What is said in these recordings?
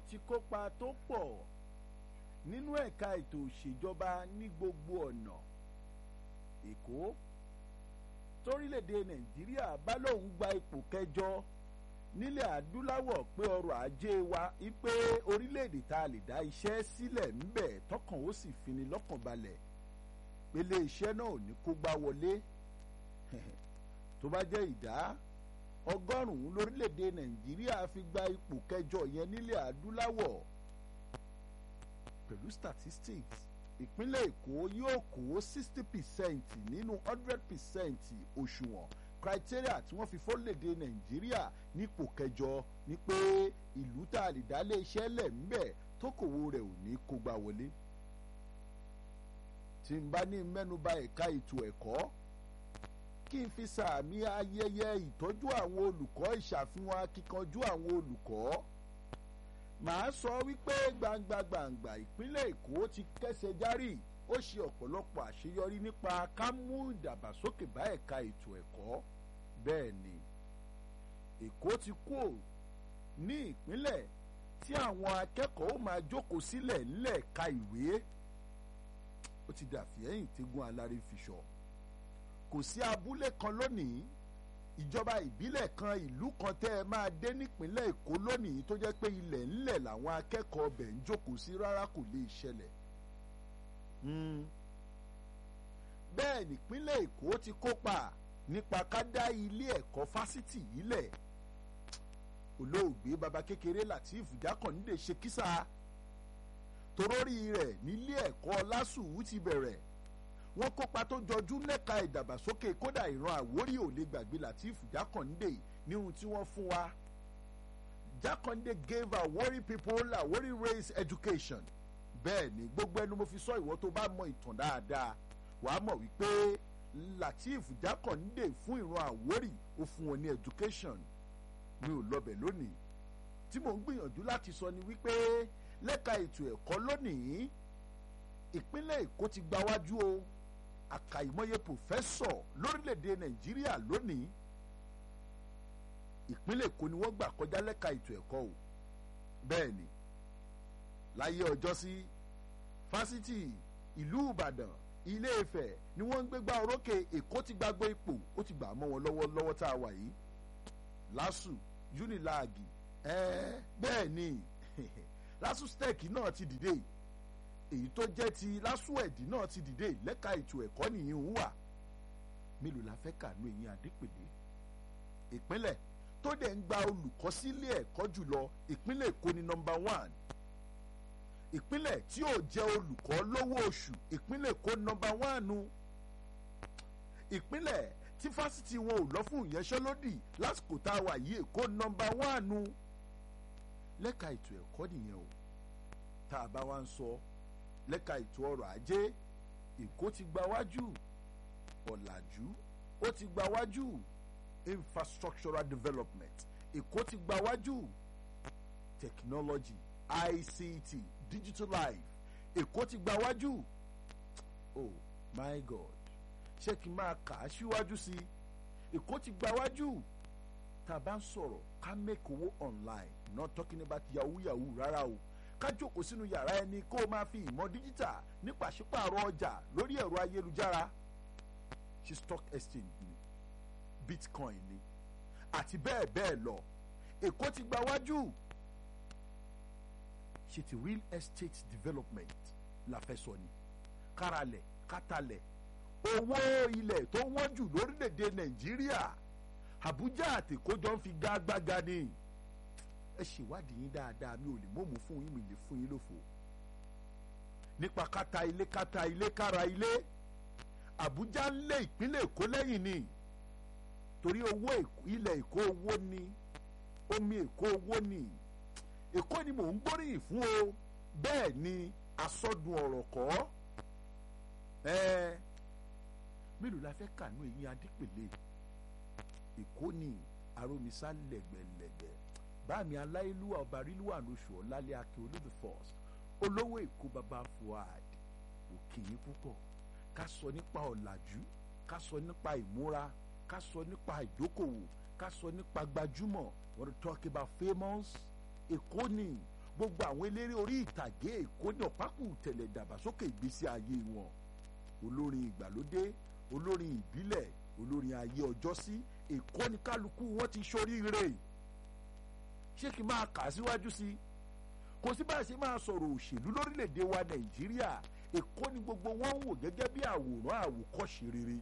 ti kópa tó pọ̀ nínú ẹ̀ka ètò òṣèjọba ní gbogbo ọ̀nà èkó torílẹ̀-èdè nàìjíríà bá lóun gba ipò kẹjọ nílẹ̀ adúláwọ̀ pé ọrọ̀ ajé wa wípé orílẹ̀-èdè tá a lè dá iṣẹ́ sílẹ̀ ńbẹ̀ tọkàn ó sì fini lọ́kàn balẹ̀ pélé iṣẹ́ náà ò ní kó gbá wọlé tó bá jẹ́ ìdá ọgọ́rùn-ún lórílẹ̀‐èdè nàìjíríà fi gba ipò kẹjọ yẹn nílẹ̀ adúláwọ̀ pẹ̀lú statistics ìpínlẹ̀ èkó yóò kó sixty percent nínú hundred percent òṣùwọ̀n criteria tí wọ́n fi fọ́lẹ̀dẹ̀ nàìjíríà nípò kẹjọ ni pé ìlú tá a lè dá lé iṣẹ́ lẹ̀ ńbẹ̀ tókòwò rẹ̀ ò ní kó gbá wọlé tí n bá ní mẹ́nuba ẹ̀ka ètò ẹ̀kọ́ kí n fi sàmì ayẹyẹ ìtọ́jú àwọn olùkọ́ ìṣàfihàn akíkanjú àwọn olùkọ́ màá sọ wípé gbangba gbangba ìpínlẹ̀ èkó ti kẹ́sẹ̀ járì ó ṣe ọ̀pọ̀lọpọ̀ àṣeyọrí nípa ká mú ìdàgbàsókè bá ẹ̀ka ètò ẹ̀kọ́ bẹ́ẹ̀ ni èkó ti kú ní ìpínlẹ̀ tí àwọn akẹ́kọ̀ọ́ ó máa jókòó sílẹ̀ ńlẹ̀ ka ìwé ó ti dàfí ẹ̀yìn tẹ́gùn alárè fiṣọ́ kò sí abúlé kan lónìí ìjọba ìbílẹ̀ kan ìlú kan tẹ́ ẹ máa dé nípínlẹ̀ èkó lónìí tó jẹ́ pé ilẹ̀ ńlẹ̀ làwọn akẹ́kọ̀ọ́ ọbẹ̀ ń jókòó sí rárá kò lè ṣẹlẹ̀. bẹ́ẹ̀ nípínlẹ̀ èkó ti kópa nípa ká dá ilé ẹ̀kọ́ fásitì yìí lẹ̀ olóògbé baba kékeré latif jákàndé ṣe kísà torórí rẹ̀ nílé ẹ̀kọ́ lásùwù ti bẹ̀rẹ̀ wọ́n kópa tó jọjú lẹ́ka ìdàgbàsókè kódà ìran àwórí ò lè gbàgbé latif jákàndé ní ohun tí wọ́n fún wa jákàndé gave àwórí people àwórí race education bẹ́ẹ̀ ni gbogbo ẹnu mo fi sọ ìwọ tó bá mọ ìtàn dáadáa wàá mọ̀ wípé latif jákàndé fún ìran àwórí ó fún wọn ní education mi ò lọbẹ̀ lónìí tí mò ń gbìyànjú láti sọ ni wípé lẹ́ka ètò ẹ̀kọ́ lónìí ìpínlẹ̀ èkó ti gbáwájú o àkàìmọye pòfẹ́sọ̀ lórílẹ̀‐èdè nàìjíríà lónìí ìpínlẹ̀ èkó ni wọ́n gbà kọjá lẹ́ka ètò ẹ̀kọ́ o bẹ́ẹ̀ ni láyé ọjọ́ sí fásitì ìlú ìbàdàn ilé ifẹ̀ ni wọ́n ń gbégbá orókè èkó ti gbàgbé ipò ó ti gbà mọ́ wọn lọ́wọ́ lọ́wọ́ tá a wà yìí lásù unilag ẹ̀ẹ́ bẹ́ẹ̀ ni lásù stec náà ti dìde èyí tó jẹ́ ti lásùẹ̀dì náà ti dìde lẹ́ka ètò ẹ̀kọ́ nìyí ń wà mélòó la fẹ́ kànú ẹ̀yìn adépèlé ìpínlẹ̀ tó dẹ̀ ń gba olùkọ́ sílé ẹ̀kọ́ jùlọ ìpínlẹ̀ èkó ni nọmba one ìpínlẹ̀ tí yóò jẹ́ olùkọ́ lówó oṣù ìpínlẹ̀ èkó nọmba one nu ìpínlẹ̀ tí fásitì wọn ò lọ fún ìyanṣẹ́lódì lásìkò tá a wà yìí èkó nọmba one nu lẹ́ka ètò ẹ̀kọ́ nìyẹn o tá a bá wá ń sọ lẹ́ka ètò ọrọ̀ ajé èkó ti gba wájú ọ̀làjú ó ti gba wájú infrastructural development èkó ti gba wájú technology ict digital life èkó ti gba wájú oh my god ṣé kí n máa kà á síwájú sí i èkó ti gba wájú tá a bá ń sọ̀rọ̀ ká make owó online not talking about yahoo yahoo rárá o ká jókòó sínú yàrá ẹni kó o máa fi ìmọ̀ díjítà ní pàṣípààrọ̀ ọjà lórí ẹ̀rọ ayélujára ṣe stock exchange ni bitcoin ni àti bẹ́ẹ̀ bẹ́ẹ̀ lọ èkó ti gba wájú ṣe ti real estate development la fẹ́ sọ ni káralẹ̀ kátàlẹ̀ owó ilẹ̀ tó wọ́n jù lórílẹ̀‐èdè nàìjíríà àbújá àtẹ̀kọ́jọ́ ń fi gágbága ni ẹ ṣèwádìí yín dáadáa mi ò lè mọ̀mú fún yín mi lè fún yín lófo nípa kátà ilé kátà ilé kára ilé àbújá ń lé ìpínlẹ̀ èkó lẹ́yìn ni torí owó ilẹ̀ èkó owó ni omi èkó owó ni èkó ni mò ń gbóríyìn fún o bẹ́ẹ̀ ni asọ́dun ọ̀rọ̀ kọ́ ẹ́ẹ́ mélòó la fẹ́ kànú eyín adípèlé èkó ni aromisa lẹ́gbẹ̀lẹ́gbẹ̀ báàmì aláìlúwà ọba rílùwà lóṣù ọ̀làlẹ́ akin olódò first olówó èkó baba fuad òkìyí púpọ̀ ká sọ nípa ọ̀làjú ká sọ nípa ìmúra ká sọ nípa ìdókòwò ká sọ nípa gbajúmọ̀ wọ́n ti talk about famous èkó ni gbogbo àwọn eléré orí ìtàgé èkó ní ọ̀pákù tẹ̀lẹ̀ dàgbàsókè ìgbésí ayé wọn olórin ìgbàlódé olórin ìbílẹ̀ olórin ayé ọjọ́sí èkó ní kálukú wọn ti ṣoríire ṣé kí n máa kà á síwájú sí i kò sí bá a ṣe máa sọ̀rọ̀ òṣèlú lórílẹ̀‐èdè wa nàìjíríà èkó ni gbogbo wọn ń wò gẹ́gẹ́ bí àwòrán àwòkọ́ṣe rere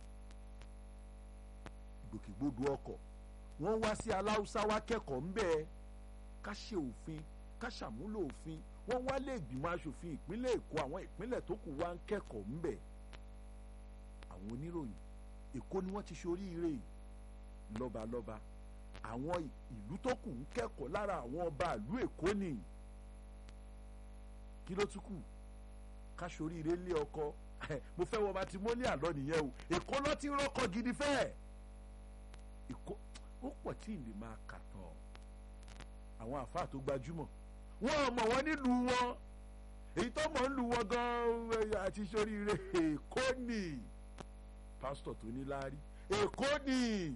ìgbòkègbodò ọkọ̀ wọ́n wá sí aláùsá wá kẹ́kọ̀ọ́ ńbẹ́ ká ṣe òfin ká ṣàmúlò òfin wọ́n wá lé ìgbìmọ̀ asòfin ìpínlẹ̀ èkó àwọn ìpínlẹ̀ tó kù wá ń kẹ́kọ̀ọ́ ńbẹ́ àwọn oníròyìn èkó ni wọ́n ti ṣoríire lọ́balọ́ba àwọn ìlú tó kù ń kẹ́kọ̀ọ́ lára àwọn ọba ìlú èkó ni kí ló tún kù ká ṣoríire lé ọkọ mo fẹ́ wọ matrimony àlọ́ nìyẹn o èkó ló ti rọ́kọ gidi fẹ́ẹ̀ èkó ó pọ̀ tí ìlè máa kà tán àwọn àfáà tó gbajúmọ̀ wọ́n mọ̀ wọ́n nílùú wọn èyí tó mọ̀ ń lu wọn gan àti ṣoríire èkó ni pásítọ̀ tó ní láárí èkó ni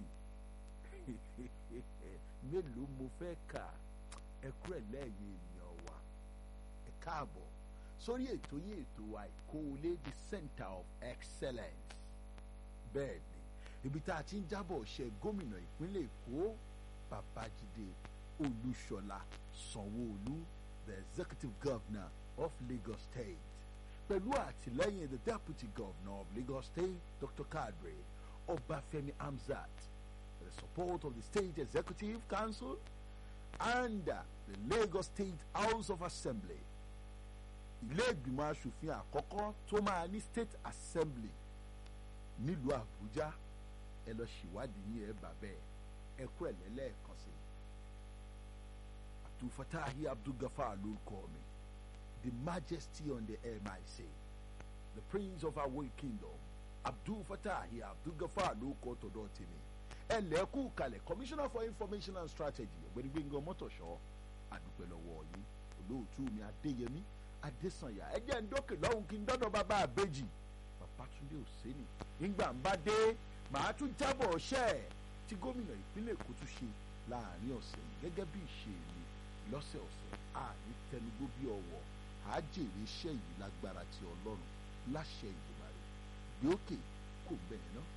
mélòó mo fẹ́ kà ẹ kú ẹ̀ lẹ́yìn ènìyàn wa ẹ káàbọ̀ sórí ètò yìí ètò wa ìkóolé the center of excellence bẹ́ẹ̀ ni ibi tá a ti ń jábọ̀ ṣe gómìnà ìpínlẹ̀ èkó babájídé olúṣọlá sanwóolu the executive governor of lagos state pẹ̀lú àtìlẹ́yìn the deputy governor of lagos state dr kadri ọbáfẹ́mi hamzat the support of the state executive council and uh, the lagos state house of assembly ilé ìgbìmọ̀ asòfin àkọ́kọ́ tó máa ní state assembly nílùú àbújá ẹ lọ ṣèwádìí yín ẹ bà bẹ́ẹ̀ ẹ kú ẹ̀ lẹ́lẹ́ẹ̀kan sí i abdulfatahi abdulgafar ló kọ́ mi the majesty on the mic the prince of our kingdom abdulfatahi abdulgafar ló kọ́ tọ̀dọ̀ tèmi ẹ lẹ́kù kalẹ̀ commissioner for information and strategy ọ̀gbẹ́ni gbẹ̀ngàn mọ́tòṣọ́ àdúpẹ́ lọ́wọ́ yín olóòtú mi adéyẹmí adésànyà ẹ jẹ́ ń dókè lọ́hùn kí n dọ́dọ̀ bàbá àbẹ́jì babatunde òsèlú ìgbà ń bá dé màá tún jábọ̀ ọ̀ṣẹ́ tí gómìnà ìpínlẹ̀ èkó tún ṣe láàrin ọ̀sẹ̀ yìí gẹ́gẹ́ bí ìṣe mi lọ́sẹ̀ọ̀sẹ̀ àní tẹnugbó bí ọ̀wọ̀ àjèrè iṣẹ́ yìí lágbára ti ọlọ́run láṣẹ ìgbìmọ̀ rẹ̀ gbé òkè kò bẹ́ẹ̀ náà.